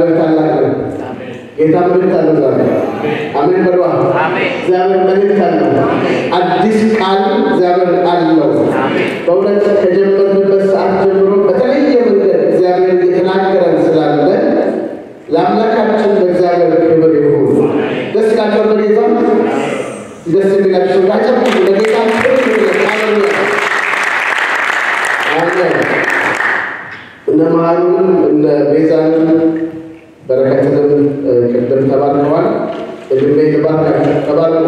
እግዚአብሔር ታላቅ ነው። ጌታ መልእክት አለው ዛሬ። አሜን በሏ። እግዚአብሔር መልእክት አለው። አዲስ ቃል እግዚአብሔር አለው። በእውነት ከጀመርንበት ሰዓት ጀምሮ በተለየ መንገድ እግዚአብሔር እየተናገረን ስላለ ለአምላካችን ለእግዚአብሔር ክብር ይሁን። ደስ ይላቸው በጌታ ደስ የሚላቸው ጋጨም ለጌታ ክብር ይሁን። ሃሌሉያ አሜን። እነ መሃሉንም እነ ቤዛንም በረከትንም ቅድም ተባርከዋል። እድሜ ልባርካቸው ተባርኩ።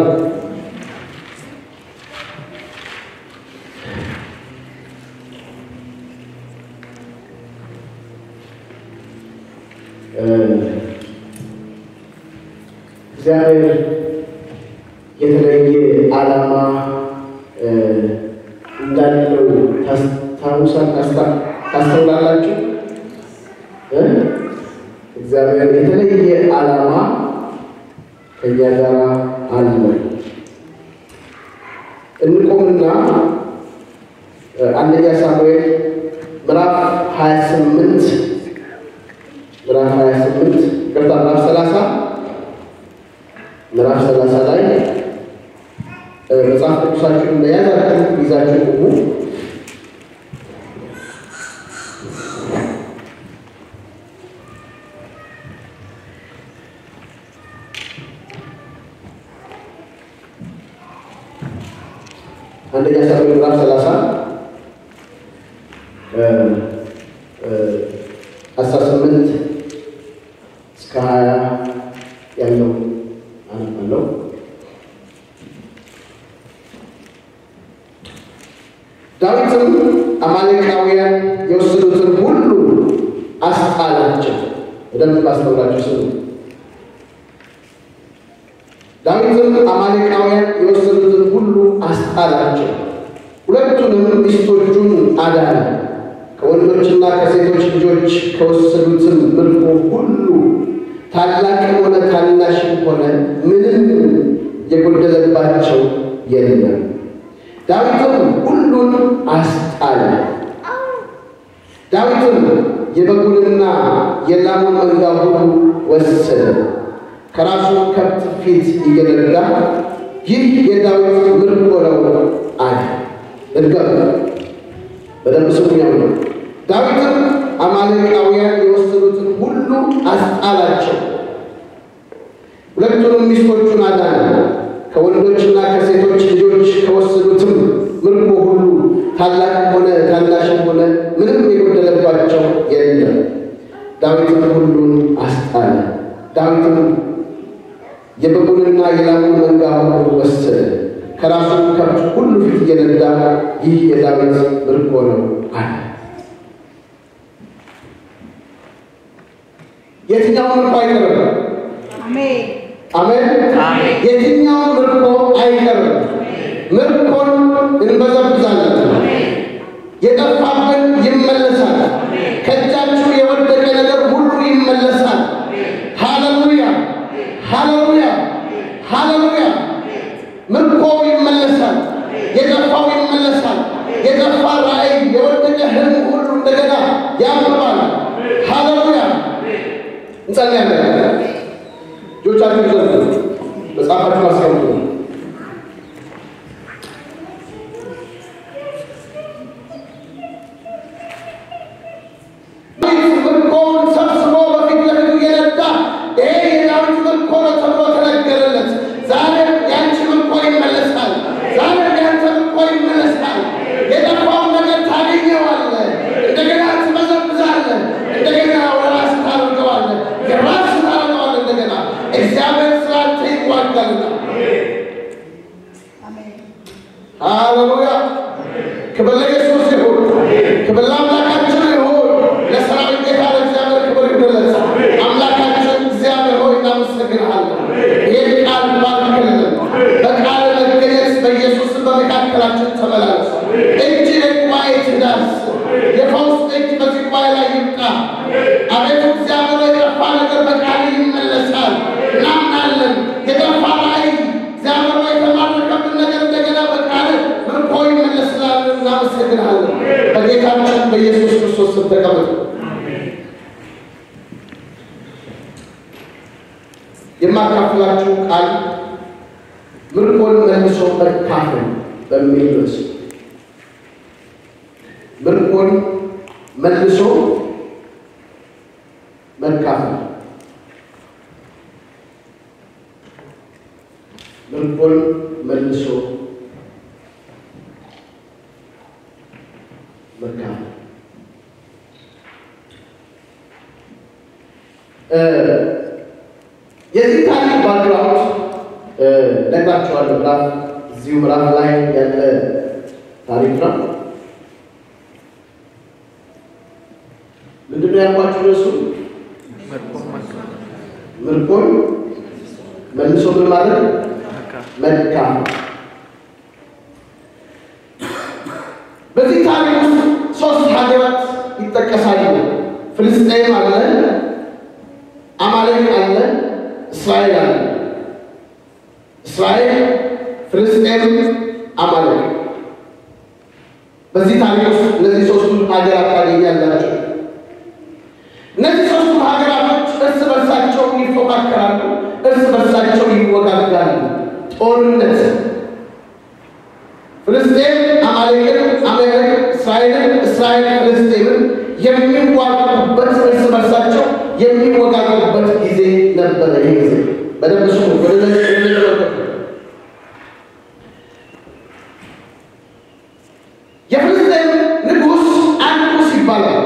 እግዚአብሔር የተለየ ዓላማ እንዳለው ታስታውሳል ታስተውላላችሁ። እግዚአብሔር የተለየ ዓላማ ከእኛ ጋር አለ። እንቆምና አንደኛ ሳሙኤል ምዕራፍ 28 ምዕራፍ 28 ቅርታ ምዕራፍ 30 ምዕራፍ 30 ላይ መጽሐፍ ቅዱሳችሁን እንደያዛችሁ ይዛችሁ ቁሙ። አንደኛ ሳሙኤል ምዕራፍ 30 አስራ ስምንት እስከ ሀያ ያለው አነባለሁ። ዳዊትም አማሌቃውያን የወሰዱትን ሁሉ አስጣላቸው። በደንብ አስተውላችሁ ስሙ። ዳዊትም አማሌቃውያን የወሰዱትን ሁሉ አስጣላቸው፣ ሁለቱንም ሚስቶቹን አዳነ። ከወንዶችና ከሴቶች ልጆች ከወሰዱትም ምርኮ ሁሉ ታላቅም ሆነ ታናሽም ሆነ ምንም የጎደለባቸው የለም። ዳዊትም ሁሉን አስጣለ። ዳዊትም የበጉንና የላሙን መንጋ ሁሉ ወሰደ፣ ከራሱ ከብት ፊት እየነዳ ይህ የዳዊት ምርኮ ነው አለ። እርገም በደንብ ስሙኛው ነው። ዳዊትም አማሌቃውያን የወሰዱትን ሁሉ አስጣላቸው፣ ሁለቱንም ሚስቶቹን አዳነ። ከወንዶችና ከሴቶች ልጆች ከወሰዱትም ምርኮ ሁሉ ታላቅ ሆነ ታናሽም ሆነ ምንም የጎደለባቸው የለም። ዳዊትም ሁሉን አስጣለ። ዳዊትም የበጉንና የላሙን መንጋ ሁሉ ወሰደ፣ ከራሱ ከብት ሁሉ ፊት እየነዳ ይህ የዳዊት ምርኮ ነው አለ። የትኛውን ምርኮ አይቀርም? አሜን። የትኛውን ምርኮ አይቀርም? ምርኮን እንበዘብዛለን። የጠፋብን ይመለሳል። ከእጃችሁ የወደቀ ነገር ሁሉ ይመለሳል። ሃሌሉያ፣ ሃሌሉያ፣ ሃሌሉያ። ምርኮ ይመለሳል። የጠፋው ይመለሳል። የጠፋ ራእይ፣ የወደቀ ህልም ሁሉ እንደገና ያብባል። ሃሌሉያ። እንጸልያለን። ልጆቻችሁ ዘንድ መጽሐፋችሁን አስቀምጡ። ምርኮውን ሰብስቦ በፊት ለፊቱ እየነዳ ይሄ የዳዊት ምርኮ ነው ተብሎ ተነገረለት። ዛሬም ያንቺ ምርኮ ይመለሳል። ዛሬም ያንተ ምርኮ ይመለሳል። የጠፋውን ነገር ታገኘዋለህ። እንደገና ትበዘብዛለህ። እንደገና ወደ ራስህ ታደርገዋለህ። የራስህ ታደርገዋለህ። እንደገና እግዚአብሔር ስላንተ ይዋጋልና። ሃሌሉያ! ክብር ለኢየሱስ ይሁን። ክብር ለአምላካችን ይሁን። ለሰራዊት ጌታ ለእግዚአብሔር ክብር ይገለጽ። አምላካችን እግዚአብሔር ሆይ እናመሰግንሃለን። ይህን ቃል ባርክልን። በቃል መገኘት በኢየሱስ በመካከላችን ተመላለስ። እጅ ጉባኤ ትዳስ። የፈውስ እጅ በዚህ ጉባኤ ላይ ይምጣ። አቤቱ እግዚአብሔር የጠፋ ነገር በቃል ይመለሳል። እናምናለን። የጠፋ ራእይ እግዚአብሔር ሆይ የተማረከብን ነገር እንደገና በቃል ምርኮ ይመለስላል። እናመሰግንሃለን። በጌታችን በኢየሱስ ክርስቶስ ስም ተቀመጡ። የማካፍላችሁ ቃል ምርኮን መልሶ መካፈል በሚል ርዕስ ምርኮን መልሶ መካፈል ምርኮን መልሶ መካፈል የዚህ ታሪክ ባክግራውንድ ነግራችኋለሁ። ምዕራፍ እዚሁ ምዕራፍ ላይ ያለ ታሪክ ነው። ምንድነው ያልኳችሁ? እሱ ምርኮን መልሶ ምን ማለት መካፈል። በዚህ ታሪክ ውስጥ ሶስት ሀገራት ይጠቀሳሉ። ፍልስጤም አለ፣ አማሌቅ አለ፣ እስራኤል አለ። እስራኤል፣ ፍልስጤም፣ አማሌቅ። በዚህ ታሪክ ውስጥ እነዚህ ሶስቱ ሀገራት ታገኛላቸው። እነዚህ ሶስቱ ሀገራቶች እርስ በርሳቸው ይፎካከራሉ፣ እርስ በርሳቸው ይወጋጋሉ። ጦርነት ፍልስጤም አማሌቅን፣ አማሌቅ እስራኤልን፣ እስራኤል ፍልስጤምን የሚዋጉበት እርስ በርሳቸው የሚወጋጉበት ጊዜ ነበረ። ይህ ጊዜ በደንብ ስሙ። ወደ የፍልስጤም ንጉሥ አንኩስ ይባላል።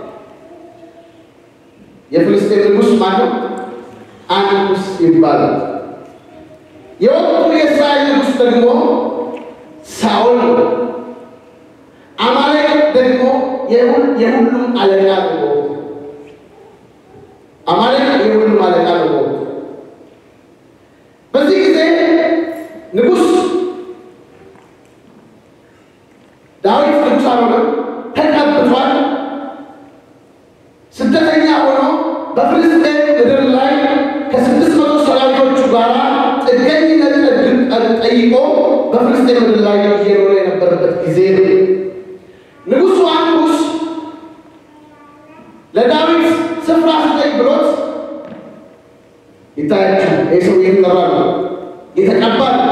የፍልስጤም ንጉሥ ማለት አንኩስ ይባላል። የወቅቱ የእስራኤል ንጉሥ ደግሞ ሳኦል ነው። አማሌቅ ደግሞ የሁሉም አለቃ ነው። አማሌቅ የሁሉም አለቃ ነው። በዚህ ጊዜ ንጉሥ ዳዊት ንጉሥ አልሆነም፣ ተቀብቷል። ስደተኛ ሆኖ በፍልስጤም ምድር ላይ ከስድስት መቶ ሰራዊቶቹ ጋር ጥገኝነት ጠይቆ በፍልስጤም ምድር ላይ እየኖረ የነበረበት ጊዜ ነው። ንጉሡ አንኩስ ለዳዊት ስፍራ ስጠኝ ብሎት ይታያችሁ። ይህ ሰው እየተጠራ ነው፣ የተቀባ ነው።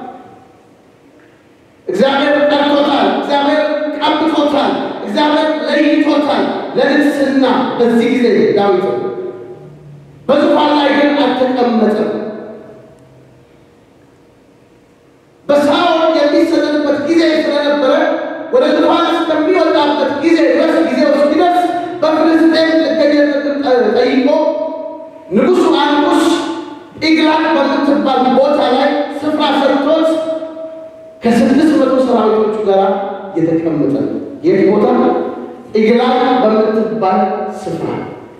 እግዚአብሔር ጠርቶታል፣ እግዚአብሔር ቀብቶታል፣ እግዚአብሔር ለይቶታል ለንግስና። በዚህ ጊዜ ዳዊት በዙፋን ላይ ግን አልተቀመጠም። በሳኦል የሚሰደድበት ጊዜ ስለነበረ ወደ ዙፋን እስከሚወጣበት ጊዜ ድረስ ጊዜው እስኪደርስ በፍልስጤም ጥገኝነት ጠይቆ ንጉሡ አንኩስ ኢግላት በምትባል ቦታ ላይ ስፍራ ሰጥቶት ከስድስት መቶ ሰራዊቶቹ ጋር የተቀመጠ ነው። የት ቦታ? ኢግላት በምትባል ስፍራ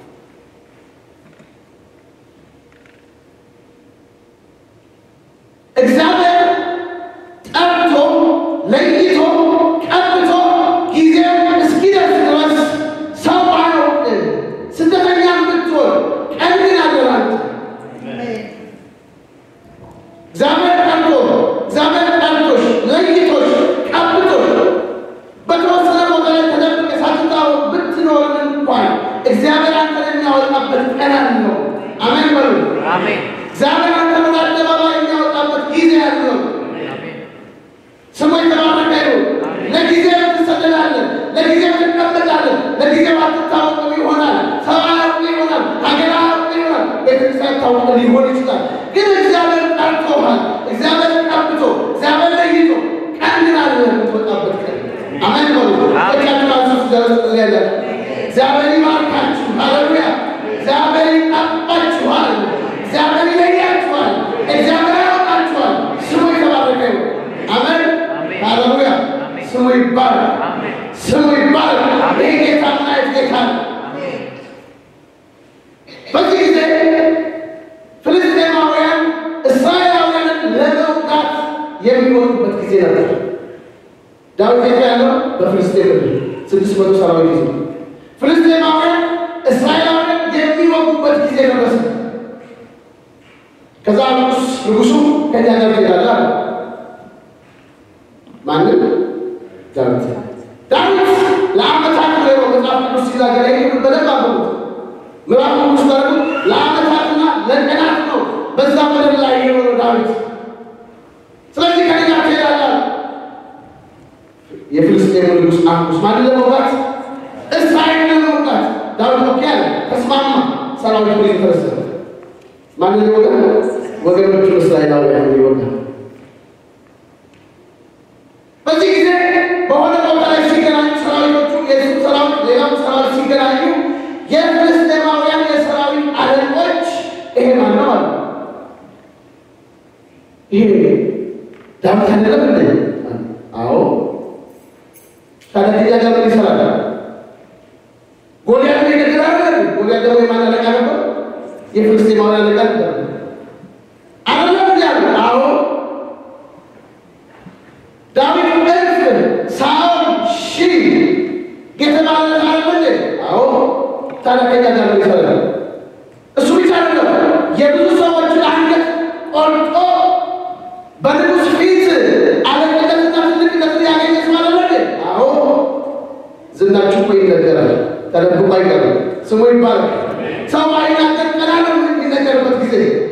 እግዚአብሔር ጠርቶ ለይቶ ቀብቶ ጊዜው እስኪደርስ ድረስ ሰው አያውቅ ስደተኛ ብትሆን ቀን ግን አደራል። እግዚአብሔር ጠርቶ እግዚአብሔር ጠርቶሽ ለይቶሽ ቀብቶሽ በተወሰነ ቦታ ላይ ተደብቀ ሳትታወቅ ብትኖርን እንኳን እግዚአብሔር አንተን የሚያወጣበት ቀን አለው። አሜን በሉ። እግዚአብሔር አንተን ወደ አደባባይ የሚያወጣበት ጊዜ አለው። ስሙ የተባረከ ይሁን። ለጊዜው ትሰደዳለን፣ ለጊዜው ትቀመጣለን፣ ለጊዜው አትታወቅም ይሆናል፣ ሰው አያውቅ ይሆናል፣ ሀገር አያውቅ ይሆናል፣ ቤተክርስቲያን ታውቅ ሊሆን ይችላል። ግን እግዚአብሔር ጠርቶሃል፣ እግዚአብሔር ቀብቶ፣ እግዚአብሔር ለይቶ ቀን ግን አለ የምትወጣበት ቀን። አሜን በሉ። በቻችሁ ራሱ ያለ እግዚአብሔር ይባርካችሁ። ሃሌሉያ። እግዚአብሔር ይቀባችኋል፣ እግዚአብሔር ይለያችኋል፣ እግዚአብሔር ያወጣችኋል። ስሙ የተባረከ ይሁን። አሜን ሃሌሉያ። ስሙ ይባረክ፣ ስሙ ይባረክ። ይህ ጌታ ምን አይነት ጌታ ነው? በዚህ ጊዜ ፍልስጤማውያን እስራኤላውያንን ለመውጋት የሚወጡበት ጊዜ ነበር። ዳዊት የት ያለው? በፍልስጤም ምድር ስድስት መቶ ሰራዊት ይዞ ፍልስጤማውያን እስራኤላውያን የሚወጉበት ጊዜ ደረሰ። ከዛ ንጉስ ንጉሱ ከኛ ጋር ትሄዳለህ አለ። ማንም ዳዊት ዳዊት ለአመታት ነው መጽሐፍ ቅዱስ ሲናገር ይህ በደንብ አንብቡት። ምዕራፍ ቅዱስ ሲናገር ለአመታትና ለቀናት ነው የፍልስጤም ንጉሥ አንኩስ ማንን ለመውጋት? እስራኤልን ለመውጋት ዳዊት ኦኬ አለ፣ ተስማማ። ሰራዊቱን ይዞ ተነሳ። ማንን ሊወጋ? ወገኖቹን እስራኤላውያን ሊወጋ። በዚህ ጊዜ በሆነ ቦታ ላይ ሲገናኙ ሰራዊቶቹ የሱ ሰራዊት ሌላም ሰራዊት ሲገናኙ የፍልስጤማውያን የሰራዊት አለቆች ይሄ ማን ነው አሉ። ይሄ ዳዊት አይደለም እንዴ? አዎ። ታዲያ ከዚያ ጋር ምን ይሰራል? ጎልያድ ነው የነገር አለ። ጎልያድ ደግሞ የማን አለቃ ነበር? የፍልስጤማውያን አለቃ ነበር። አይደለም እንዴ አሉ። አዎ። ዳዊት እልፍ ሳኦል ሺህ የተባለ አለ እንዴ? አዎ። ታዲያ ከዚያ ጋር ምን ይሰራል? እሱ ብቻ አይደለም የብዙ ሰዎችን አንገት ቆርጦ በንጉሥ ፊት አለቅነትና ትልቅነትን ያገኘች ማለት ነው። አዎ ዝናችሁ እኮ ይነገራል፣ ተደብቆ አይቀርም። ስሙ ይባላል። ሰው ባይናገር ቀና ነው የሚነገርበት ጊዜ።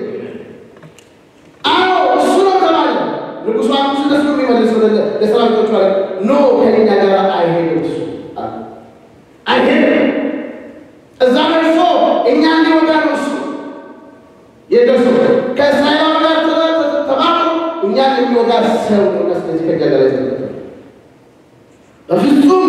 አዎ እሱ ነው ተባለ። ንጉሡ አንኩስ እንደሱ ነው የሚመልሰው ለሰራዊቶቹ አለ ኖ ከኛ ጋር አይሄድም፣ እሱ አይሄድም። እዛ ደርሶ እኛ እንዲወጋ ነው እሱ የደርሱ ከእስራኤል ጋር ተባብሮ እኛን የሚወጋ ሰው ነው። ስለዚህ ከኛ ጋር ይዘ በፍጹም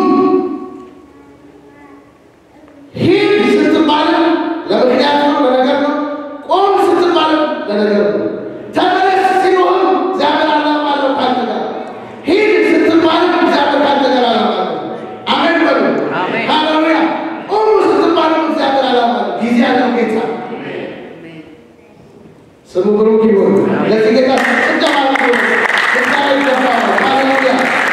ሂድ ስትባልም ለምክንያት ነው፣ ለነገር ነው። ቆም ስትባልም ለነገር ነው። ተመለስ ሲሉህም እግዚአብሔር ዓላማ አለው ካንተ ጋር። ሂድ ስትባልም እግዚአብሔር ካንተ ጋር ዓላማ አለው። አሜን በሉ። ሃሌሉያ። ቆም ስትባልም እግዚአብሔር ዓላማ አለው። ጊዜ ያለው ጌታ ስሙ ብሩክ ይሁን። ለዚህ ጌታ ጭብጨባ ነው። ጌታ ይገባዋል። ሃሌሉያ።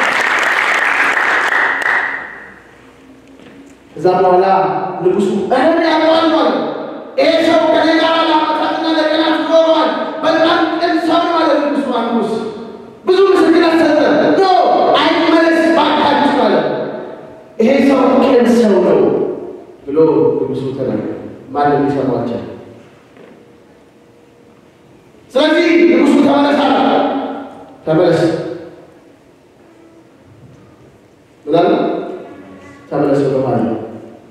ከዛ በኋላ ንጉሡ እህል ያውቀዋል ማለት ይሄ ሰው ከኔ ጋር ለዓመታትና ለቀናት ኖሯል። በጣም ቅን ሰው ነው አለ ንጉሡ አንኩስ። ብዙ ምስክርነት ሰጠ። ኖ አይመለስ ባካችሁ ማለት ይሄ ሰው ቅን ሰው ነው ብሎ ንጉሡ ተናገረ። ማንም ይሰማቸው ስለዚህ ንጉሡ ተመለስ አለ። ተመለስ ምናለ ተመለስ በማለት ነው።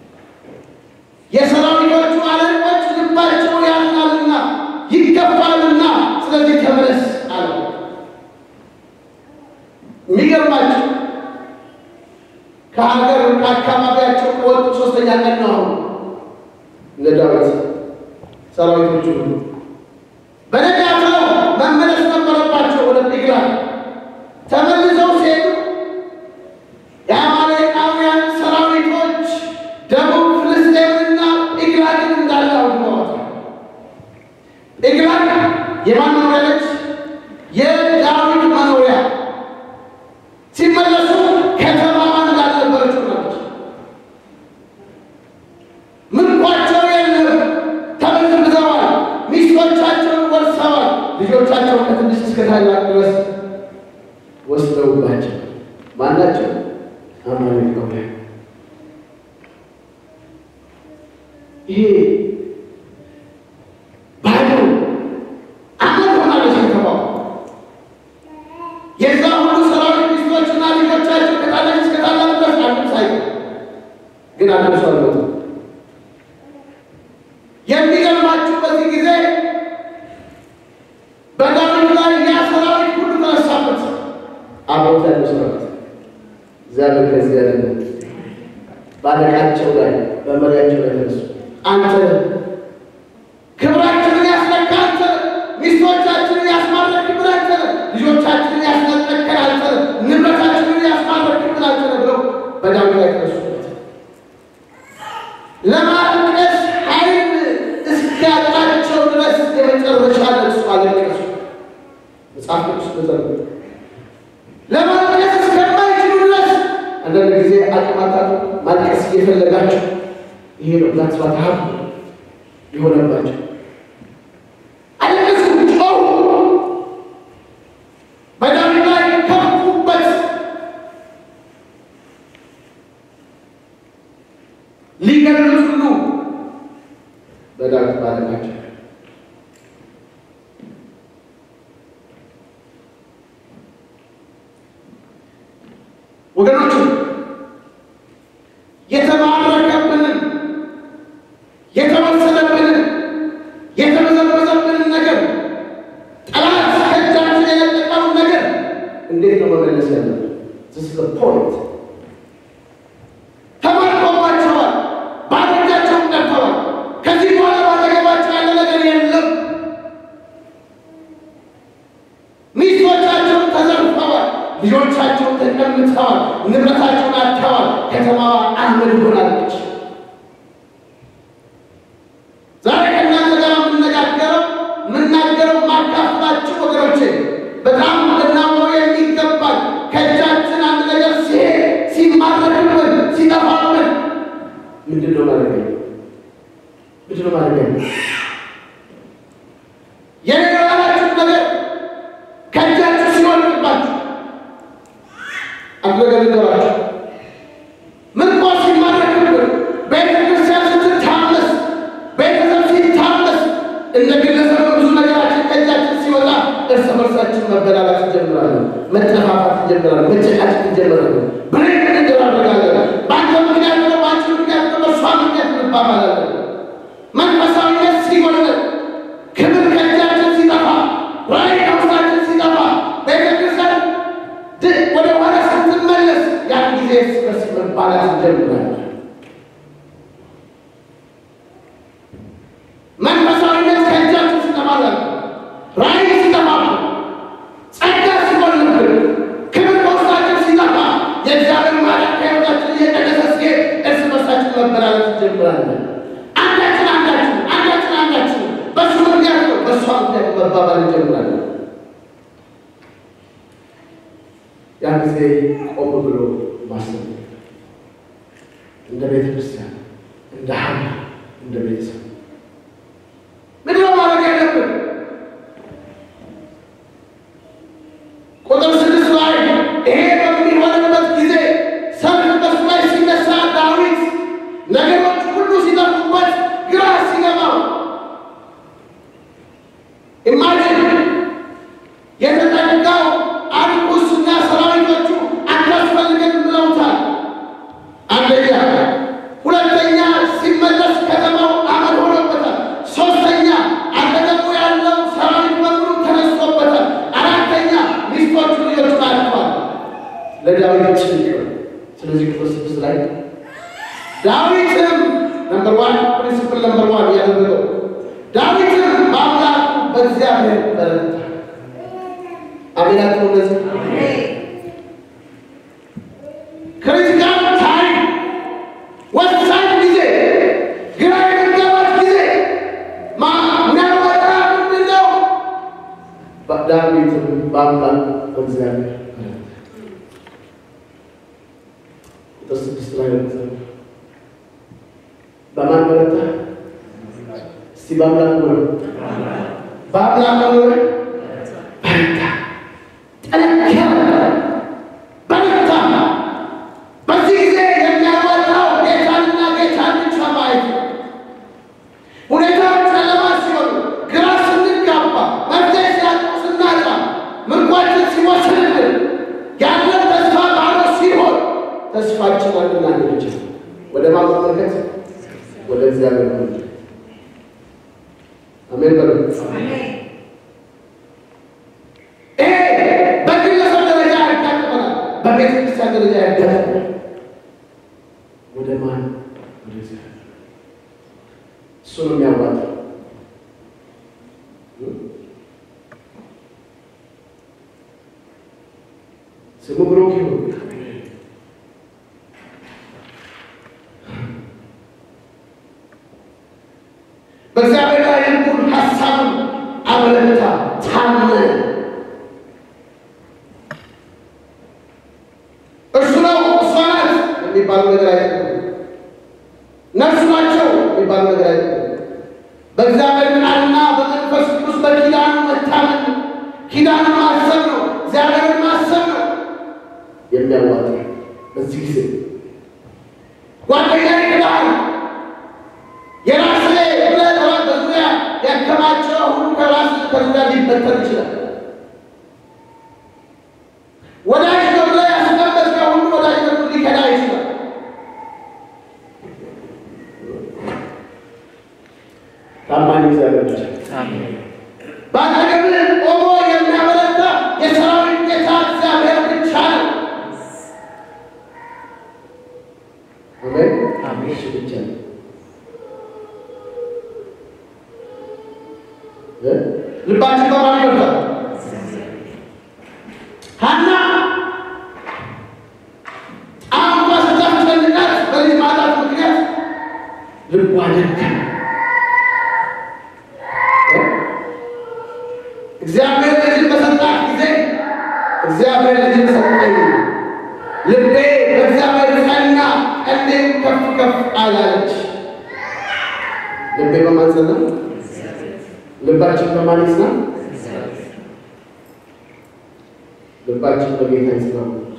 የሰራዊቶቹ አለቆች ልባቸው ያዝናልና ይከፋልና፣ ስለዚህ ተመለስ አለ። የሚገርማቸው ከሀገር ከአካባቢያቸው ከወጡ ሶስተኛ ቀን ነው። አሁን እነ ዳዊት ሰራዊቶቹ ሁሉ በነጋታው መመለስ ነበረባቸው ወደ ዲግላግ። ተመልሰው ሲሄዱ የአማሌቃውያን ሰራዊቶች ደቡብ ፍልስጤምንና ዲግላግን እንዳለ አውድመዋታል። ዲግላግ የማን መኖሪያ ነች? የዳዊት መኖሪያ። ሲመለሱ ከተማዋ እንዳልነበረች ሆናለች። ምርኳቸው የለም፣ ተበዝብዘዋል። ሚስቶቻቸውን ወርሰዋል። ልጆቻቸው ከትንሽ እስከ ታላቅ ድረስ ወስደውባቸው ማናቸው? አማሌቃውያን። ይሄ ባዶ አመድ ሆናለች ከተማው። የዛ ሁሉ ሰራዊት ሚስቶችና ልጆቻቸው ከታላቅ እስከ ታላቅ ድረስ አንዱም ሳይቀር ግን አንዱ ሰው አልሞተም። የሚገርማችሁ በዚህ ጊዜ በዳዊት ላይ ያ ሰራዊት ሁሉ ተነሳበት። አብሮት ያሉ ሰራዊት እግዚአብሔር ከዚህ ያለ ባለቃቸው ላይ በመሪያቸው ላይ ተነሱ። አንተ ክብራችንን ያስነካ አንተ፣ ሚስቶቻችንን ያስማረክ ክብር አንተ፣ ልጆቻችንን ያስነጠቀን አንተ፣ ንብረታችንን ያስማረክ ክብር አንተ ብለው በዳዊት ላይ ተነሱበት። ለማልቀስ ኃይል እስኪያጣቸው ድረስ የመጨረሻ ለቅሶ አለቀሱ። መጽሐፍ ቅዱስ ተዘርግ ለማልቀስ እስከማይችሉ ድረስ አንዳንድ ጊዜ አቅማታት ማልቀስ እየፈለጋቸው ይሄ ነው ዛትስባት ሀብ የሆነባቸው አለቀሱ፣ ጮሁ፣ በዳዊት ላይ ከፉበት። ሊገድሉት ሁሉ በዳዊት ባለቃቸው ወገኖች the point. ተማርኮባቸዋል። ባሮቻቸውን ቀርተዋል። ከዚህ በኋላ ባጠገባቸው ያለ ነገር የለም። ሚስቶቻቸውን ተዘርፈዋል። ልጆቻቸውን ተቀምተዋል። ንብረታቸውን አጥተዋል። ከተማዋ አመድ ሆናለች። ዛሬ ከእናንተ ጋር የምነጋገረው የምናገረው ማካፍላችሁ ወገኖቼ በጣም ልናምነው የሚገባል። ከእጃችን አንድ ነገር ሲሄድ ሲማረክብን፣ ሲጠፋብን ምንድን ነው ማድረግ ምንድን ነው ማድረግ የሌላላችሁ ነገር ከእጃችሁ ሲወድቅባችሁ አንድ ነገር ልንገራችሁ። ምርኮ ሲማረክብን፣ ቤተ ክርስቲያን ስትታመስ፣ ቤተሰብ ሲታመስ፣ እንደ ግለሰብ ብዙ ነገራችን ከእጃችን ሲወጣ እርስ በርሳችን መበላላት እንጀምራለን፣ መጠፋፋት እንጀምራለን፣ መጨቃጨቅ እንጀምራለን፣ ብሬክ እንደራረጋለን። በአንተ ምክንያት ነው፣ በአንቺ ምክንያት ነው፣ በእሷ ምክንያት እንባባላለን። መንፈሳዊነት ሲጎለን፣ ክብር ከእጃችን ሲጠፋ፣ ራዕይ ከውስጣችን ሲጠፋ፣ ቤተክርስቲያን ድ- ወደ ኋላ ስትመለስ ያን ጊዜ እርስ በርስ መባላት እንጀምራለን። መንፈሳዊነት ከእጃችን ሲጠፋለን፣ ራዕይ ሲጠፋብን፣ ጸጋ ሲጎልብን፣ ክብር ከውስጣችን ሲጠፋ፣ የእግዚአብሔር ማዳን ከሕይወታችን እየቀነሰ ሲሄድ እርስ በርሳችን መበላለት እንጀምራለን። አንዳችን አንዳችን አንዳችን አንዳችን በሱ ምክንያት ነው በእሷ ምክንያት መባባል እንጀምራለን። ያን ጊዜ ቆም ብሎ ማሰብ እንደ ቤተ ክርስቲያን፣ እንደ ሀገር፣ እንደ ቤተሰብ ምንድን ነው ማድረግ ያለብን? ቁጥር ስድስት ላይ ይሄ በሚሆንበት ጊዜ ሰልፍ በሱ ላይ ሲነሳ ዳዊት ነገሮች ሁሉ ሲጠፉበት ግራ ሲገባው ኢማጂን የተጠጋው አንኩስና ሰራዊቶቹ አታስፈልገን ብለውታል። አንደኛ። ሁለተኛ ሲመለስ ከተማው አመድ ሆኖበታል። ሶስተኛ አጠገቡ ያለው ሰራዊት በሙሉ ተነስቶበታል። አራተኛ ሚስቶቹ ልጆቹ አልፏል። ለዳዊት ጭንቅ ነው። ስለዚህ ቁጥር ስድስት ላይ ዳዊትም ነምበር ዋን ፕሪንሲፕል ነምበር ዋን ያደረገው ዳዊትም በአምላኩ በእግዚአብሔር በረታ። አሜናት ነው። ለዚህ ክሪቲካል ታይም ወሳኝ ጊዜ፣ ግራ የመጋባት ጊዜ ሚያወጣ ምንድን ነው? ዳዊትም በአምላኩ በእግዚአብሔር በረታ። ቁጥር ስድስት ላይ ነው። በማን በረታ? እስቲ በአምላክ ሆነ በአምላክ ሆነ በረታ፣ ጠነከረ፣ በረታ። በዚህ ጊዜ የሚያዋጣው ጌታንና ጌታን ብቻ ማየት ነው። ሁኔታዎች ጨለማ ሲሆኑ፣ ግራ ስንጋባ፣ መፍትሄ ሲያጡ ስናጣ፣ ምርኳችን ሲወስድልን፣ ያለን ተስፋ ባዶ ሲሆን ተስፋችን አንድና አንድ ብቻ ነው። ወደ ማን መመልከት? ወደ እግዚአብሔር መመልከት። አሜን በሉ። ይሄ በግለሰብ ደረጃ ያጋጥመናል፣ በቤተ ክርስቲያን ደረጃ ያጋጥመናል። ወደ ማን? ወደ እግዚአብሔር። እሱ ነው የሚያዋጣው። ስሙ ብሩክ ይሁን። በእግዚአብሔር ላይ ልቡን ሀሳቡን አበረታ፣ ታመነ። እርሱ ነው እሷ ናት የሚባሉ ነገር አይደለም። እነርሱ ናቸው የሚባሉ ነገር አይደለም። በእግዚአብሔር ቃልና በመንፈስ ቅዱስ በኪዳኑ መታመን ነው። ኪዳኑ ማሰብ ነው። እግዚአብሔርን ማሰብ ነው የሚያዋጣ በዚህ ጊዜ ጓደኛ ይክዳል የራስ ላይ ብለህ በዙሪያ ያከማቸው ሁሉ ከራስ ከዙሪያ ሊበተን ይችላል። ወዳጅ ነው ብለህ ያስቀመጥከው ሁሉ ወዳጅነቱ ሊከዳ ይችላል። ታማኝ እግዚአብሔር ብቻ በአጠገብህ ቆሞ የሚያበረታ የሰራዊት ጌታ እግዚአብሔር ብቻ ነው። ልባችን በማን ይበርታል? ሐና አሁን ስታስጨንቃት በልጅ ማጣት ምክንያት ልቧ ደከመ። እግዚአብሔር ልጅን በሰጣት ጊዜ እግዚአብሔር ልጅን ሰጠኝ፣ ልቤ በእግዚአብሔር ጸና፣ ቀንዴም ከፍ ከፍ አላለች። ልቤ በማን ጸና? ልባችን በማን ይጽና? ልባችን በጌታ ይጽና።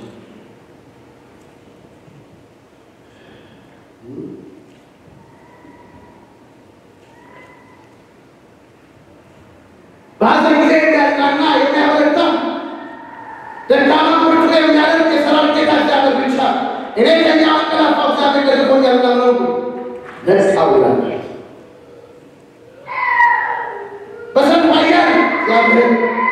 በሐዘን ጊዜ የሚያጽናና የሚያበረታ ደካማ ብርቱ የሚያደርግ የሰራዊት ጌታ እግዚአብሔር ብቻ። እኔ ከኛ አንቀላፋው እግዚአብሔር ደግፎኛል ነው ነጻው ይላል። በሰልፍ አየር እግዚአብሔር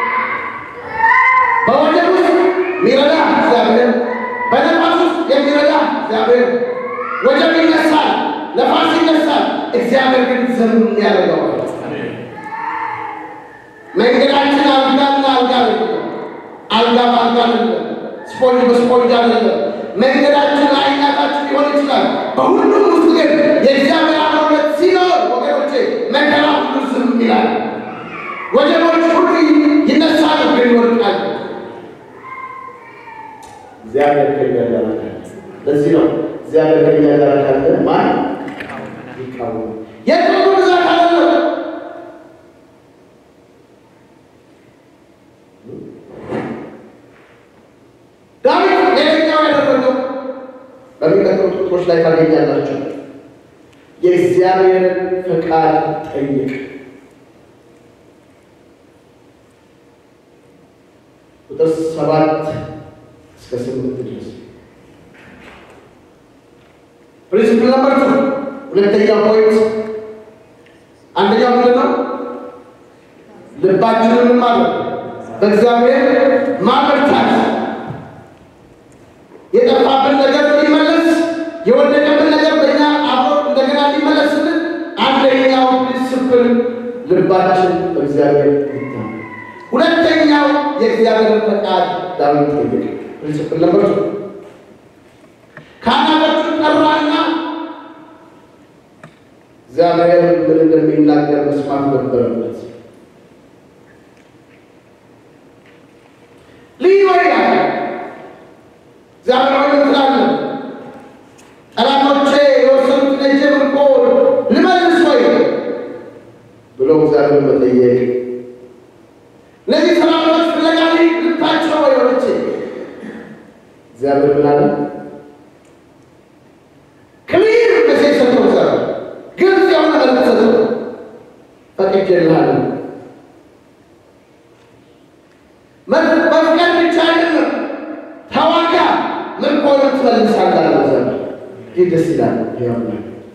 በወጀብ ውስጥ የሚረዳ እግዚአብሔር በነፋስ ውስጥ የሚረዳ እግዚአብሔር ወጀብ ይነሳል፣ ነፋስ ይነሳል፣ እግዚአብሔር ግን ዝም ያደርገዋል። መንገዳችን አልጋና አልጋ አይደለም፣ አልጋ በአልጋ አይደለም፣ ስፖንጅ በስፖንጅ አይደለም። መንገዳችን አይናታችን ሊሆን ይችላል። በሁሉም ውስጥ ግን የእግዚአብሔር አብሮነት ሲኖር ወገኖቼ መከራ ሁሉ ዝም ይላል። ወጀቦች ሁሉ ይነሳሉ፣ ግን ይወድቃሉ። እግዚአብሔር ከኛ ጋር ካለ፣ ለዚህ ነው እግዚአብሔር ከኛ ጋር ካለ ማን ይቃወማል? የጥሩ ብዛት አይደለም ዳዊት ሌላኛው ያደረገው በሚቀጥሉት ቁጥሮች ላይ ታገኛላችሁ። የእግዚአብሔርን ፈቃድ ጠይቅ። ቁጥር ሰባት እስከ ስምንት ድረስ ፕሪንሲፕል ነምበር ቱ ሁለተኛው ፖይንት አንደኛው ምንድን ነው? ልባችንን ማለት በእግዚአብሔር ማበርታት የጠፋብን ነገር እንዲመለስ የወደቀብን ነገር በእኛ አብሮ እንደገና እንዲመለስልን አንደኛው ዲስፕል ልባችን በእግዚአብሔር ይታመን። ሁለተኛው የእግዚአብሔር ፈቃድ ዳዊት ጠየቀ። ፕሪንሲፕል ነበር ካህናቶቹን ጠራና እግዚአብሔር ምን እንደሚናገር መስማት ነበረበት። ልዩ ይላል እግዚአብሔር ሆይ ምን ትላለህ? ጠላቶቼ የወሰዱትን እጄ ምርኮ ልመልስ ወይ ብሎ እግዚአብሔር መጠየቅ። እነዚህ ሰራዊቶች ፍለጋ ልታቸው ወይ ወልቼ እግዚአብሔር ምን አለ? ክሊር መሴጅ ሰጥቶ እግዚአብሔር ግልጽ የሆነ መልዕክት ሰጥቶ ፈቅጄልሃለሁ። መፍቀድ ብቻ አይደለም ተዋጋ ምርኮንም ትመልሳለህ አለ እግዚአብሔር። ይህ ደስ ይላል። ይኸውና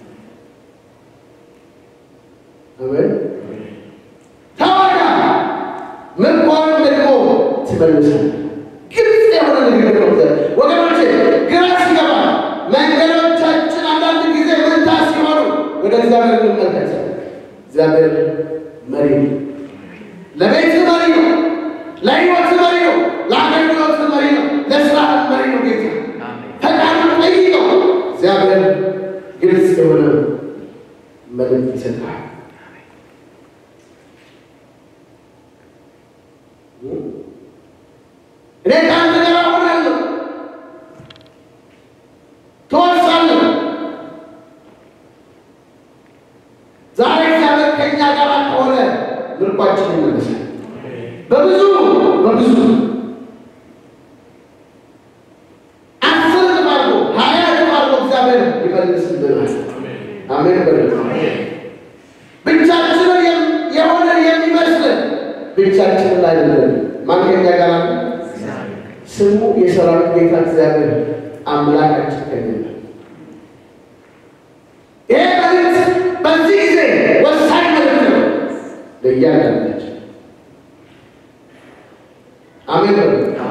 አሜን። ተዋጋ ምርኮንም ደግሞ ትመልሳለህ። ግልጽ የሆነ ንግግር ነው እግዚአብሔር። ወገኖቼ ግራ ሲገባ መንገዶቻችን አንዳንድ ጊዜ መንታ ሲሆኑ ወደ እግዚአብሔር እንመልከት። እግዚአብሔር መሪ ነው። ለቤት መሪ ነው። ለሕይወት መሪ ነው። ለአገልግሎት መሪ ነው። ለስራ መሪ ነው። ጌታ ፈቃዱን ጠይቀው። እግዚአብሔር ግልጽ የሆነ መልእክት ይሰጣል። እኔ ከአንተ ጋር እሆናለሁ፣ ትወርሳለህ። ዛሬ እግዚአብሔር ከእኛ ጋር ከሆነ ምርኳችን ይመለሳል። በብዙ በብዙ አስር እጥፍ አድርጎ ሀያ እጥፍ አድርጎ እግዚአብሔር ይመልስልናል። አሜን በሉ። ብቻችንን የሆነ የሚመስልን ብቻችንን አይደለም። ማን ከኛ ጋር አለ? ስሙ የሰራዊት ጌታ እግዚአብሔር አምላካችን ከኛ ጋር ይሄ መልእክት በዚህ ጊዜ ወሳኝ መልእክት ነው ለእያንዳንዳችን። አሜን በሉ።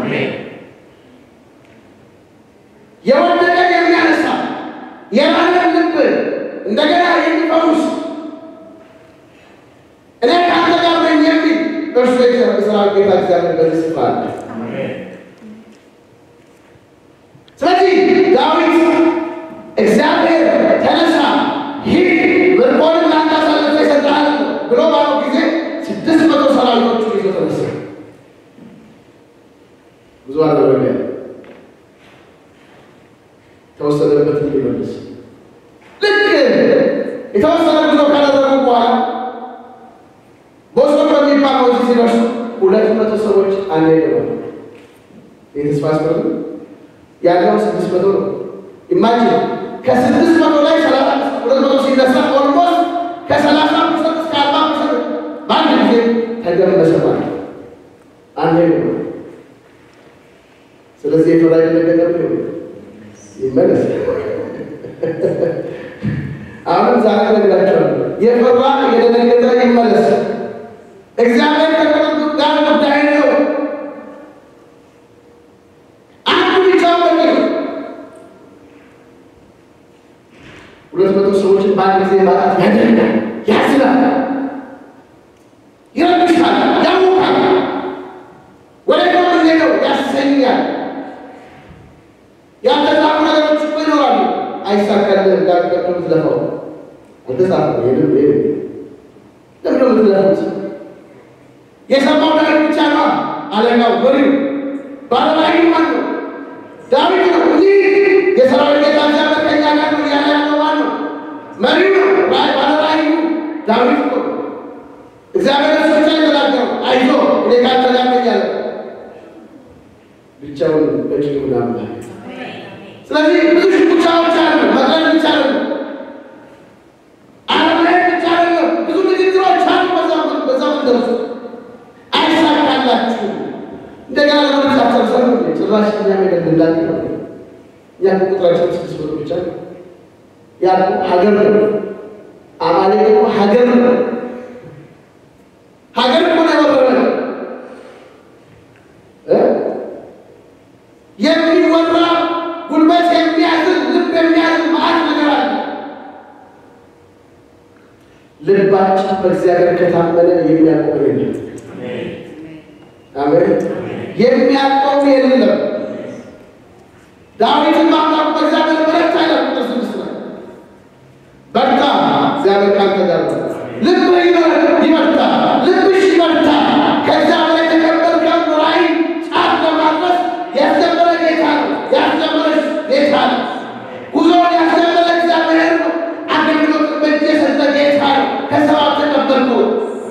የወደቀን የሚያነሳ የራንን ልብ እንደገና የሚፈውስ እኔ ከአንተ ጋር ነኝ እርሱ የሰራዊት ጌታ እግዚአብሔር በዚህ ስፍራ አለ። ስለዚህ ዳዊት እግዚአብሔር ተነሳ፣ ሂድ፣ ምርኮን ለአንተ አሳልፌ እሰጥሃለሁ ብሎ ባለው ጊዜ ስድስት መቶ ሰራዊቶቹን ይዞ ተነሳ። ብዙ አደረገ፣ ተወሰደበት እንዲመልስ ልክ የተወሰነ ጉዞ ካደረጉ በኋላ ቦሶር በሚባል ወንዝ ሲደርሱ ሁለት መቶ ሰዎች አንድ ይገባሉ። የተስፋ ስፈር ያለው ስድስት መቶ ነው። ኢማጂን ከስድስት መቶ ላይ ሰላሳ ሁለት መቶ ሲነሳ ኦልሞስት ከሰላሳ ፐርሰንት እስከ አርባ ፐርሰንት በአንድ ጊዜ ተገመሰ ማለት አንድ ነው። ስለዚህ የፈራ የደነገጠ ይመለስ። አሁንም ዛሬ ነግራቸዋለሁ። የፈራ የደነገጠ ይመለስ። እግዚአብሔር ከቁጥር ጋር ጉዳይ ነው። አንዱ ብቻ በቂ ነው። ሁለት መቶ ሰዎችን በአንድ ጊዜ ማጣት ያደርጋል፣ ያዝናል፣ ይረብሻል፣ ያውቃል፣ ወደ ጎን ሄደው ያሰኛል። ያልተጻፉ ነገሮች እኮ ይኖራሉ። አይሳካልህ እንዳልቀደም ምትለፋው አልተጻፈም። ይህንም ይህ ለምደ ምትለፉት የሰማው ዳዊት ብቻ ነው። አለቃው መሪው ባለራዕዩ ማን ነው? ዳዊት ነው። ይህ የሰራዊት ጌታ እግዚአብሔር ከእኛ ጋር ነው እያለ ያለው ማን ነው? መሪው ነው። ባለራዕዩ ዳዊት ነው። እግዚአብሔር እሱ ብቻ የተናገረው አይዞ እኔ ካንተ ጋር ነኝ ያለ ብቻውን በቂ ምናምን ስለዚህ ብዙ ሽኩቻዎች አሉ። መቅረብ ብቻ ነው፣ አለመሄድ ብቻ ነው። ብዙ ንግግሮች አሉ። በዛ በዛ መንደርሱ አይሳካላችሁ። እንደገና ለመረጃ ተርሰሩ ጭራሽ እኛ ነገር እንዳለ ነው። ያ ቁጥራችን ስድስት መቶ ብቻ ነው። ያ ሀገር ነው። አማሌቅ እኮ ሀገር ነው። ሀገር እኮ ነው የወረረ እ የሚወራ ጉልበት የሚያዝን ልብ የሚያዝን መዓት ነገር አለ። ልባችን በእግዚአብሔር ከታመነ የሚያቆም የለም። አሜን። የሚያቆም የለም። ዳዊትን ማምጣቱ በእግዚአብሔር በረታ ይላል ቁጥር ስድስት ላይ በርታ፣ እግዚአብሔር ካንተ ጋር ነው። ልብህ ይበርታ፣ ልብሽ ይበርታ። ከእግዚአብሔር የተቀበልከውን ራዕይ ጫፍ ለማድረስ ያስጀመረ ጌታ ነው። ያስጀመረሽ ጌታ ነው። ጉዞውን ያስጀመረ እግዚአብሔር ነው። አገልግሎት በእጅ የሰጠ ጌታ ነው። ከሰው አልተቀበልኩት።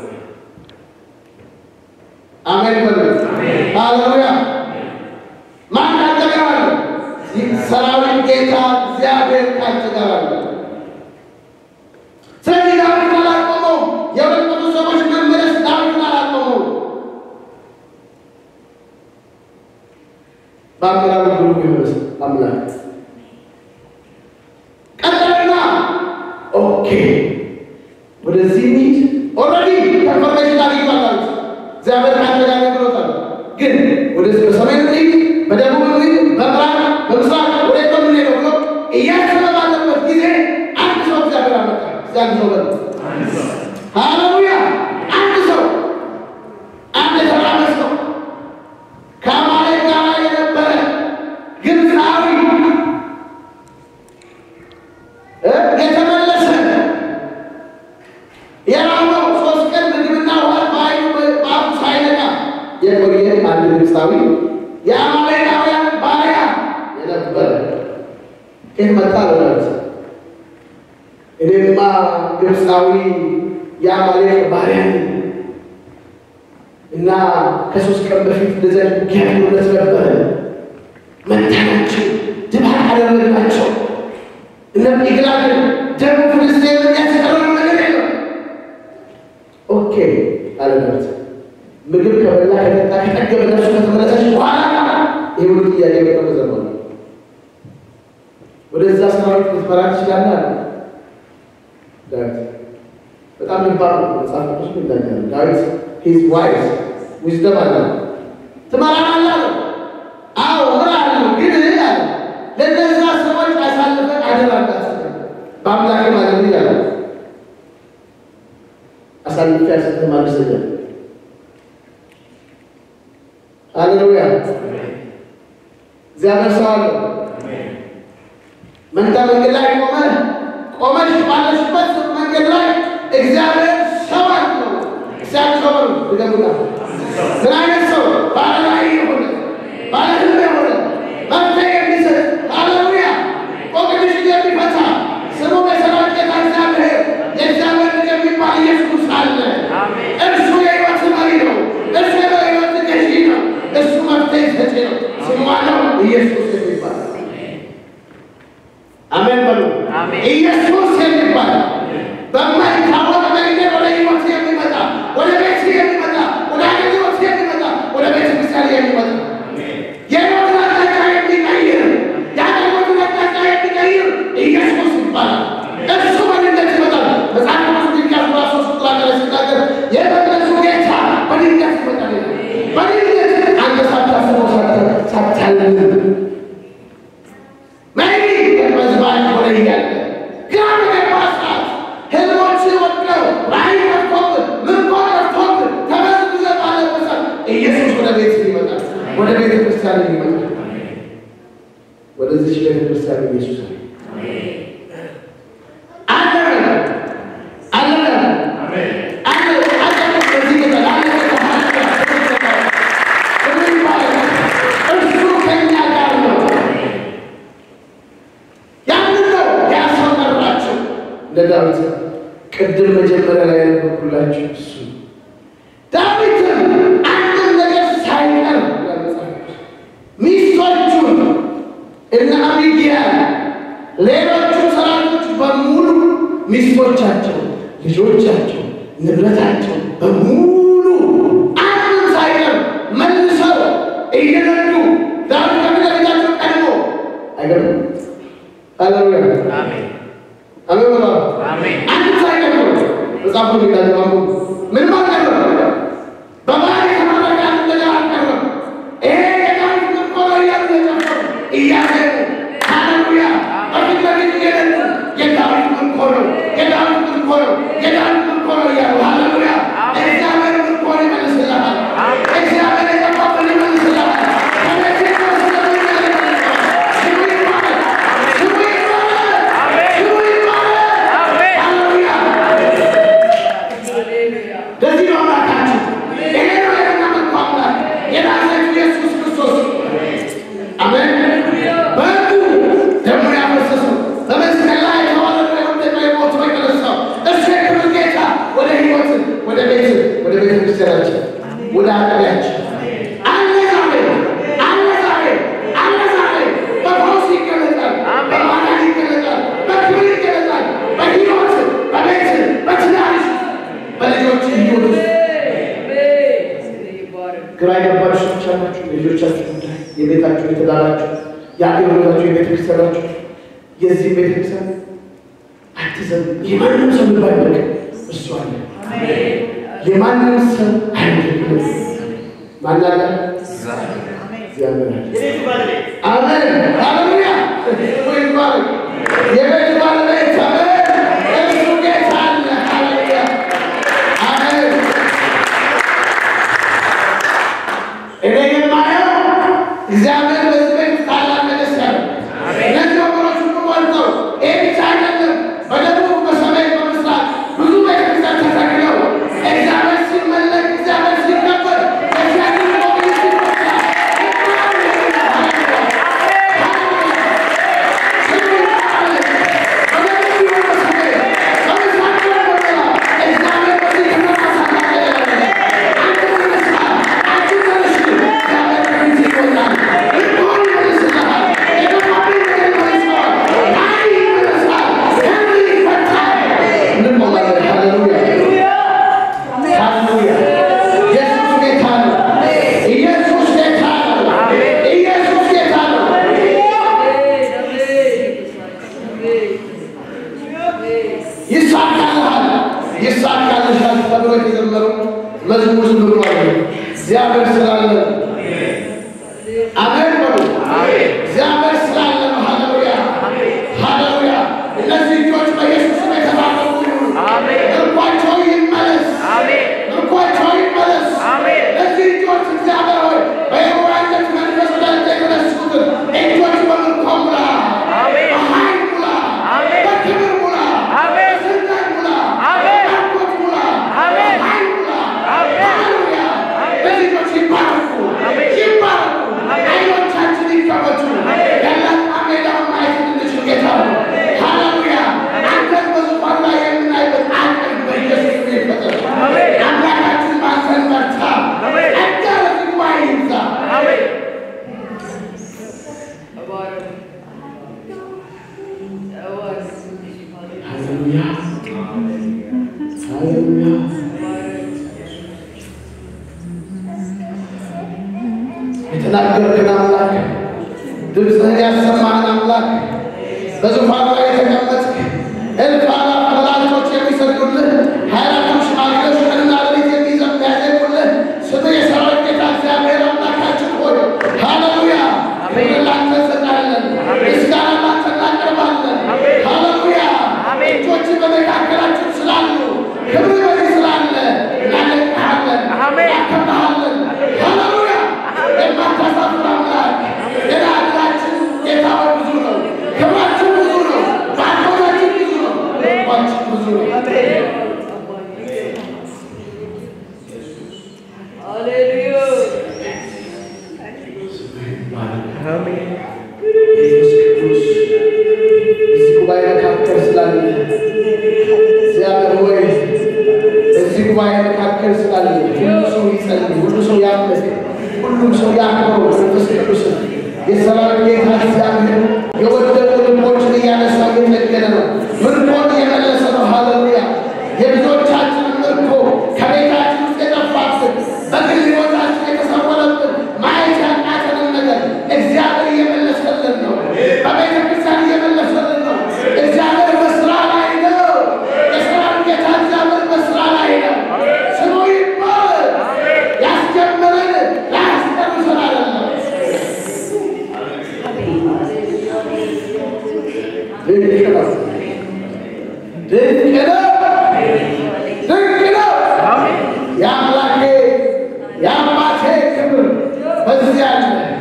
አሜን በሉ። ሃሌሉያ። ማን ካንተ ጋር አለ? ሰራዊት ጌታ እግዚአብሔር ካንተ ጋር አለ። ስለዚህ ዳዊት አላቆመው። የሁለት መቶ ሰዎች መመለስ ዳዊትን አላቆመው። በአመራሩ ብሩ ይመለስ አምላክ ቀጠልና ኦኬ ወደዚህ ሚድ ኦልሬዲ ኮንፈርሜሽን አግኝቷል ዳዊት እግዚአብሔር ካንተ ጋር ነው ብሎታል። ግን ወደዚህ በሰሜን ሚድ በደቡብ ሚድ በምዕራብ በምስራቅ ወደ ነው የምንሄደው ብሎ እያሰበ ባለበት ጊዜ አንድ ሰው እግዚአብሔር አመጣ። እስኪ አንድ ሰው በሉ ሃሌሉያ። አንድ ሰው አንድ የተራመ ሰው ከአማሌቅ ጋር የነበረ ግብፃዊ እ የተመለሰ የራበው ሶስት ቀን ምግብና ውሃ በዓይኑ በአፉ ሳይነካ የቆየ አንድ ግብፃዊ የአማሌቃውያን ባሪያ የነበረ ከየት መጣ ለዳዊት? እኔማ ግብፃዊ የአማሌቅ ባሪያ ነኝ እና ከሶስት ቀን በፊት እንደዚያ ውጊያነት ነበረ። መታናቸው፣ ድባቅ አደረግናቸው። እነ ኢግላግን ደግሞ ፍልስጤም የሚያስቀረው ነገር የለም። ኦኬ አለ ዳዊት። ምግብ ከበላ ከጠጣ ከጠገበ ነፍሱ ከተመለሰች በኋላ ይህ ሁሉ ጥያቄ በጣም ዘመኑ ወደዛ ሰራዊት ልትመራ ትችላለህ አለ ዳዊት። በጣም ልባር ነው። መጽሐፍ ቅዱስ ይናገራል። ዳዊት ሂዝ ዋይዝ ዊዝደም አለ ትመራናለህ አለው። አዎ እምራለሁ፣ ግን አለ ለእነዛ ሰዎች አሳልፈን አደራ እንዳትሰጠን በአምላክ ማለት ይላል። አሳልፌ አልሰጥህም አልሰጠህም ሃሌሉያ። እግዚአብሔር ሰው አለው። መንታ መንገድ ላይ ቆመ ቆመሽ ባለሽበት መንገድ ላይ እግዚአብሔር ሰው አለው። እግዚአብሔር ሰው ነው። ድገሙና ምን አይነት ሰው? ባለ ራዕይ የሆነ ባለ ህልም የሆነ መፍትሄ የሚሰጥ ሃሌሉያ፣ ቆቅልሽ የሚፈታ ስሙ በሰራዊት ጌታ እግዚአብሔር የእግዚአብሔር ልጅ የሚባል ኢየሱስ አለ። እርሱ የህይወት መሪ ነው። እርሱ የህይወት ገዢ ነው። እሱ መፍትሄ ሰጪ ነው። ስሙ ነው ኢየሱስ የሚባል አሜን በሉ። ኢየሱስ የሚባል በማይታወቅ መንገድ ወደ ህይወት የሚመጣ ወደ ቤት የሚመጣ ወደ አገልግሎት የሚመጣ ወደ ቤተ ክርስቲያን የሚመጣ የህይወትን አቅጣጫ የሚቀይር የአገልግሎትን አቅጣጫ የሚቀይር ኢየሱስ ይባላል። እርሱ በድንገት ይመጣል። መጽሐፍ ቅዱስ ሚልክያስ ምዕራፍ ሶስት ቁጥር አንድ ላይ ሲናገር የመቅደሱ ጌታ በድንገት ይመጣል ይላል። በድንገት አንተ ሳታስበው ሳታልም ሜቢ በዝባን ሆነ እያለ ግራ በገባ ሰዓት ህልሞች ወድቀው ራእይ ጠፍቶብህ ምርኮ ጠፍቶብህ ተበዝብዘህ ባለበት ሰዓት ኢየሱስ ወደ ቤት ይመጣል። ወደ ቤተ ክርስቲያን ይመጣል። ወደዚች ቤተ ክርስቲያን ኢየሱስ አለ አለ አለ አለ አለ በዚህ ጌታ አለ እርሱ ከኛ ጋር ነው። ያንን ነው ያ ሰው መራቸው ለዳዊት ቅድም መጀመሪያ ላይ ያነበብኩላችሁ እሱ ዳዊትም አንድም ነገር ሳይቀር ሚስቶቹን እነ አቢግያል ሌሎቹ ሰራዊቶች በሙሉ ሚስቶቻቸው፣ ልጆቻቸው፣ ንብረታቸው በሙሉ አንድም ሳይቀር መልሰው እየነዱ ዳዊት ከፊት ቀድሞ አይገርም ሃሌሉያ አሜን በላ አንድ ሳይቀር መጽሐፉ ሚዳጅማሙ ምን ማለት ነው? በባህር የተመረቀ አንድ ነገር አልቀረም። ይሄ የዳዊት ምርኮ ነው እያሉ የጨፈሩ እያዜሙ ሃሌሉያ በፊት ለፊት እየነዱ የዳዊት ምርኮ ነው፣ የዳዊት ምርኮ ነው፣ የዳዊት ምርኮ ነው እያሉ ሃሌሉያ እግዚአብሔር ምርኮን ይመልስልሃል። እግዚአብሔር የጠፋብን ይመልስልሃል። ከቤት የሚወስደውን ይመልስልሃል። ስሙ ይባረክ፣ ስሙ ይባረክ፣ ስሙ ይባረክ። ሃሌሉያ ለዚህ ነው አምላካችን ይሄ ነው የምናመልከው አምላክ የናዝሬቱ ኢየሱስ ክርስቶስ አሜን። በሕጉ ደሙን ያፈሰሰው በመስቀል ላይ የተዋረደው የወደቀው የሞተው የተነሳው እሱ የክብር ጌታ ወደ ሕይወት ወደ ቤት ወደ ቤተ ክርስቲያናችን ወደ አጥቢያችን አለ ዛሬ አለ ዛሬ አለ ዛሬ በፈውስ ይገለጣል፣ በማዳን ይገለጣል፣ በክብር ይገለጣል፣ በሕይወት በቤት በትዳርሽ በልጆች ሕይወት ውስጥ ግራ የገባችሁ ሰዎች አላችሁ። የልጆቻችሁ ጉዳይ፣ የቤታችሁ፣ የትዳራችሁ፣ የአገልግሎታችሁ፣ የቤተ ክርስቲያናችሁ የዚህ ቤተ ክርስቲያን አትዘን። የማንም ሰው ልብ አይበቅ እሱ አለ። የማንም ሰው አይደለም። ማን አለ? እግዚአብሔር አለ። አሜን ሃሌሉያ። ወይ ይባረክ። የቤት ባለቤት አሜን። እሱ ጌታ አለ። ሃሌሉያ አሜን። እኔ የማየው እግዚአብሔር በዚህ ቤት ታላቅ ነገር ሲያደርግ እነዚህ ወገኖች ሁሉ ሞልተው ይሄ ብቻ አይደለም። በደቡብ በሰሜን በምስራቅ ብዙ ቤተክርስቲያን ተተክለው እግዚአብሔር ሲመለክ እግዚአብሔር ሲከበር እግዚአብሔር ሞገስ ሲነሳ ኢየሱስ ጌታ ነው። ኢየሱስ ጌታ ነው። ይሳካልሃል፣ ይሳካልሻል ተብሎ የተዘመረው መዝሙር ዝም ብሎ አይደለም። እግዚአብሔር ስላለ አሜን በሉ። እግዚአብሔር ስላለ ነው። ሃሌሉያ ሃሌሉያ። እነዚህ ልጆች በኢየሱስ ስም የተባረኩ ይሁኑ። ምርኳቸው ይመለስ፣ ምርኳቸው ይመለስ። እነዚህ ልጆች እግዚአብሔር ሆይ የተናገርክን አምላክ ድምፅህን ያሰማህን አምላክ በዙፋኑ ላይ የተቀመጥክ እልፍ አላፍ መላእክቶች የሚሰግዱልህ ሀያ አራቱ ሽማግሌዎች ቀንና ሌሊት የሚዘም የሚያዜሙልህ ስምህ የሰራዊት ጌታ እግዚአብሔር አምላካችን ሆይ ሃሌሉያ ክብር ላንተ እንሰጣለን፣ ምስጋና ላንተ እናቀርባለን። ሃሌሉያ እጆች በመካከላችን ስላሉ ክብር በዚህ ስላለ እናደንቅሃለን፣ እናከብርሃለን። ሃሌሉያ የማታሳፍር አምላክ ገና ዕድላችን ጌታ ሆይ ብዙ ነው፣ ክብራችን ብዙ ነው፣ ባርኮታችን ብዙ ነው፣ ልባችን ብዙ ነው። ኢየሱስ ቅዱስ እዚህ ጉባኤ መካከል ስላለ እግዚአብሔር ሆይ በዚህ ጉባኤ መካከል ስላለ ሁሉ ሰው ይጸልይ፣ ሁሉ ሰው ያምልክ፣ ሁሉም ሰው ያክብረው መንፈስ ቅዱስን የሰራዊት ጌታ እግዚአብሔር የወደቁ ልቦችን እያነሳ እየጠገነ ነው። ምርኮን እየመለሰ ነው። ሃሌሉያ! የብዙዎቻችንን ምርኮ ከቤታችን ውስጥ የጠፋብን በግል ሕይወታችን የተሰወረብን ማየት ያቃተንን ነገር እግዚአብሔር እየመለሰልን ነው። በቤተ ክርስቲያን እየመለሰልን ነው። እግዚአብሔር በስራ ላይ ነው። የሰራዊት ጌታ እግዚአብሔር በስራ ላይ ነው። ስሙ ይባል። ያስጀመረን ላያስጨርሰን አይደለም። ድንቅ ነው። ድንቅ ነው። ድንቅ ነው። የአምላኬ የአባቴ ክብር በዚህ አለ።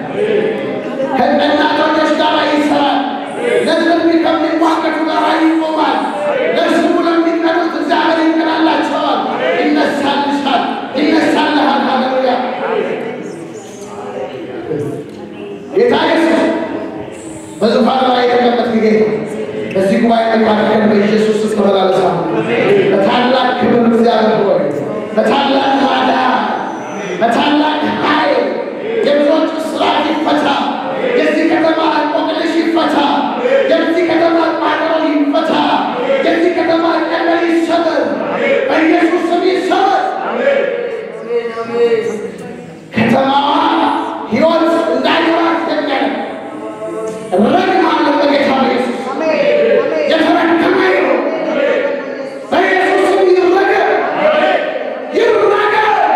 ከእናቶች ጋር ይሰራል። ለሕዝብ ከሚሟገቱ ጋር ይቆማል። ለስሙ ለሚቀኑት እግዚአብሔር ይቀናላቸዋል። ይነሳልሻል፣ ይነሳልሃል። ሃሌሉያ ጌታ ኢየሱስ በዙፋን ላይ የተቀመጥክ ጌታ በዚህ ጉባኤ መካከል በኢየሱስ ስም ተመላለሳል። በታላቅ ክብር እግዚአብሔር ሆይ በታላቅ ማዳን በታላቅ ኃይል የብዙዎች እስራት ይፈታ። የዚህ ከተማ እንቆቅልሽ ይፈታ። የዚህ ከተማ ቋጠሮ ይፈታ። የዚህ ከተማ ቀንበር ይሰበር። በኢየሱስ ስም ይሰበር። ከተማዋ ሕይወት እንዳይኖራት የሚያደርግ ረግማለሁ በጌታ በኢየሱስ የተረገመ ይሁን። በኢየሱስ ስም ይረገም፣ ይረገም፣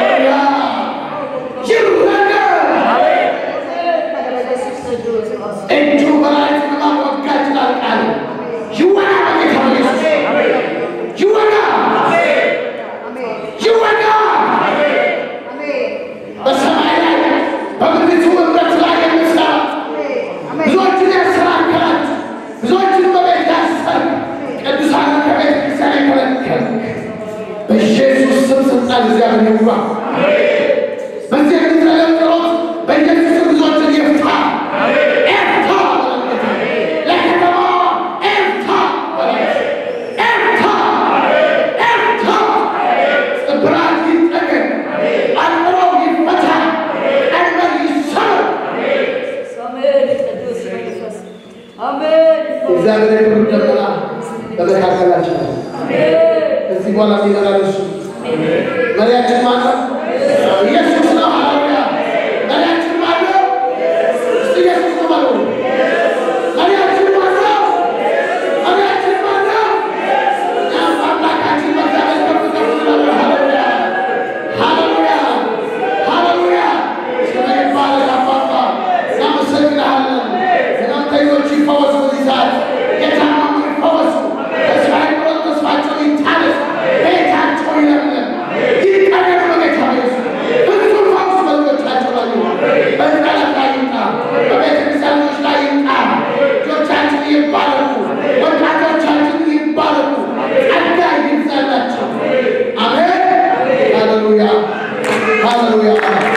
ይረገም። እጁ በላይቱ ለማወጋት ላልቃል ይወጋ በጌታ በኢየሱስ ይወጋ፣ ይወጋ በሰማይ ላይ በምድሪቱ እምረት ላይ የምትሰራ ብዙዎችን ያሰናከላት ብዙዎችን በቤት ያሰር ቅዱሳንን ከቤተ ክርስቲያን የከለከልክ በኢየሱስ ስም ስልጣን እግዚአብሔር ይውጋ። በዚህ የሚጸለይ ጸሎት በኢየሱስ ስም ብዙዎችን ይፍታ። ኤፍታ ለከተማዋ ኤፍታ ኤፍታ ኤፍታ ስብራት ይጠገን፣ አጥረው ይፈታ፣ ቀንበር ይሰበር። እግዚአብሔር የክብር ደመና በመካከላችን ነው። ከዚህ በኋላ የሚመራን እሱ መሪያችን ማን ነው? ኢየሱስ ነው። ሃሌሉያ! መሪያችን ማን ነው? እስቲ ኢየሱስ ነው በሉ። መሪያችን ማን ነው? መሪያችን ማን ነው? እኛም አምላካችን በእግዚአብሔር ከፍ ከፍ እንላለን። ሃሌሉያ! ሃሌሉያ! ሃሌሉያ! ስምህ ይባረክ አባባ። እናመሰግንሃለን። ሕመምተኞች ይፈወሱ በዚህ ሰዓት። የታመሙ ይፈወሱ። ተስፋ የቆረጡ ተስፋቸው ይታደስ። ቤታቸው ይለምለም። ይቀደም በጌታ በኢየሱስ ፍጹም ፈውስ በልጆቻቸው ላይ ይሁን። በሕፃናት ላይ ይምጣ። በቤተ ክርስቲያኖች ላይ ይምጣ። ልጆቻችን ይባረኩ። ወጣቶቻችን ይባረኩ። ጸጋ ይብዛላቸው። አሜን። ሃሌሉያ ሃሌሉያ።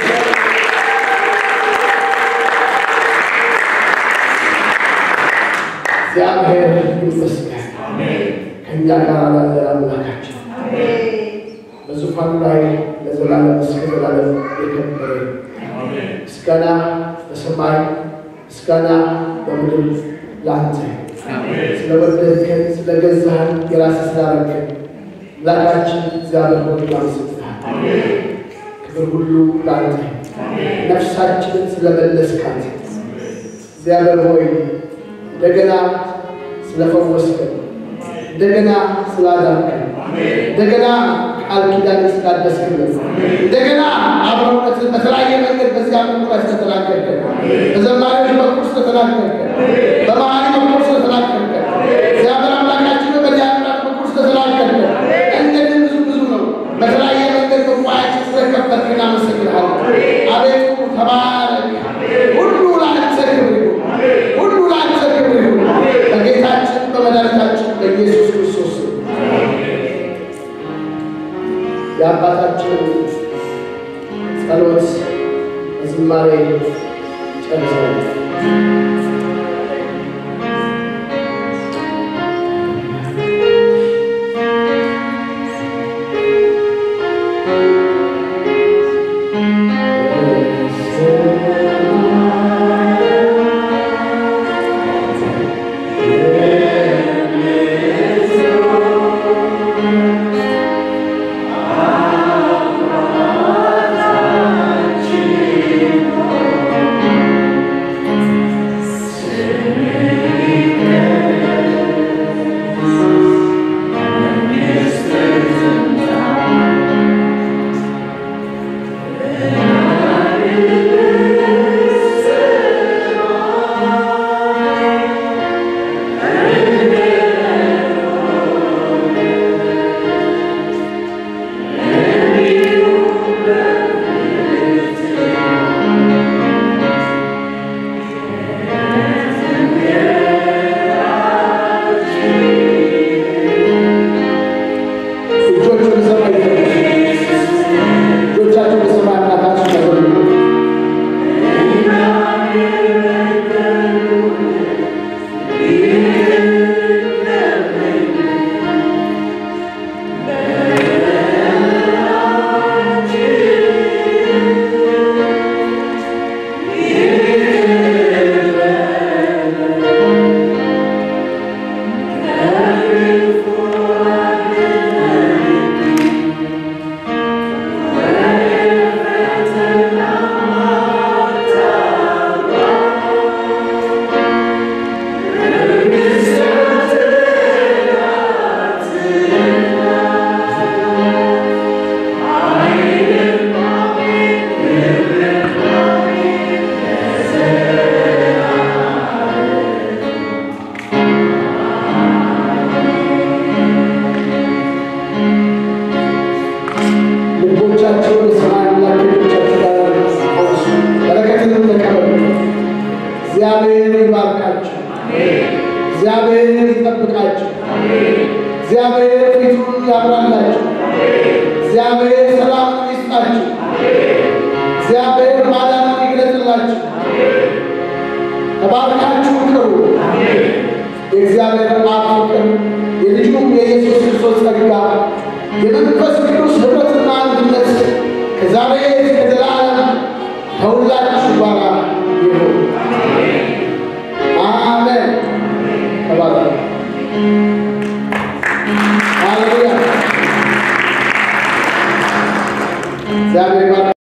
እግዚአብሔር ይመስገን ከእኛ ጋር ላለ አምላካችን በዙፋኑ ላይ ለዘላለም እስከ ዘላለም የከበረ ምስጋና በሰማይ ምስጋና በምድር ላንተ ስለወደድከን ስለገዛህን የራስህ ስላደረግከን አምላካችን እግዚአብሔር ሆይ እናመሰግንሃለን። ክብር ሁሉ ላንተ ነፍሳችንን ስለመለስካት እግዚአብሔር ሆይ እንደገና ስለፈወስከን እንደገና ስላዳንከን እንደገና ቃል ኪዳን ስላደስክልን እንደገና አብረውነትን በተለያየ መንገድ በዚህ አመት ላይ ስለተናገርከን በዘማሪዎች በኩል ስለተናገርከን በመሀሪ በኩል ስለተናገርከን እግዚአብሔር አምላካችን በዲያቆናት በኩል ስለተናገርከን እንደዚህ ብዙ ብዙ ነው። በተለያየ መንገድ በቋያችን ስለከፈትክ እናመሰግንሃለን። አቤቱ ተባረክ። ሁሉ ለአንተ ክብር ይሁን። ሁሉ ለአንተ ክብር ይሁን። በጌታችን በመድኃኒታችን በኢየሱስ ክርስቶስ ስም የአባታችንን ጸሎት በዝማሬ ጨርሰናል። እጆቹን በሰማይ እጆቻችሁን በሰማይ አምላካችሁ ያዘሉ። ልቦቻቸውን የሰማይ አምላክ ልጆቻችሁ ጋር አንሱ፣ በረከትንም ተቀበሉ። እግዚአብሔር ይባርካችሁ። እግዚአብሔር ይጠብቃችሁ። እግዚአብሔር ፊቱን ያብራላችሁ። እግዚአብሔር ሰላምን ይስጣችሁ። እግዚአብሔር ማዳኑን ይግለጥላችሁ። ተባርካችሁ ቅሩ። የእግዚአብሔር አብ ፍቅር የልጁም የኢየሱስ ክርስቶስ ጸጋ የመንፈስ ቅዱስ ኅብረትና አንድነት ከዛሬ እስከ ዘላለም ከሁላችሁ ጋር ይሁን። አሜን። ተባረኩ። ሃሌሉያ። እግዚአብሔር ይባርክ።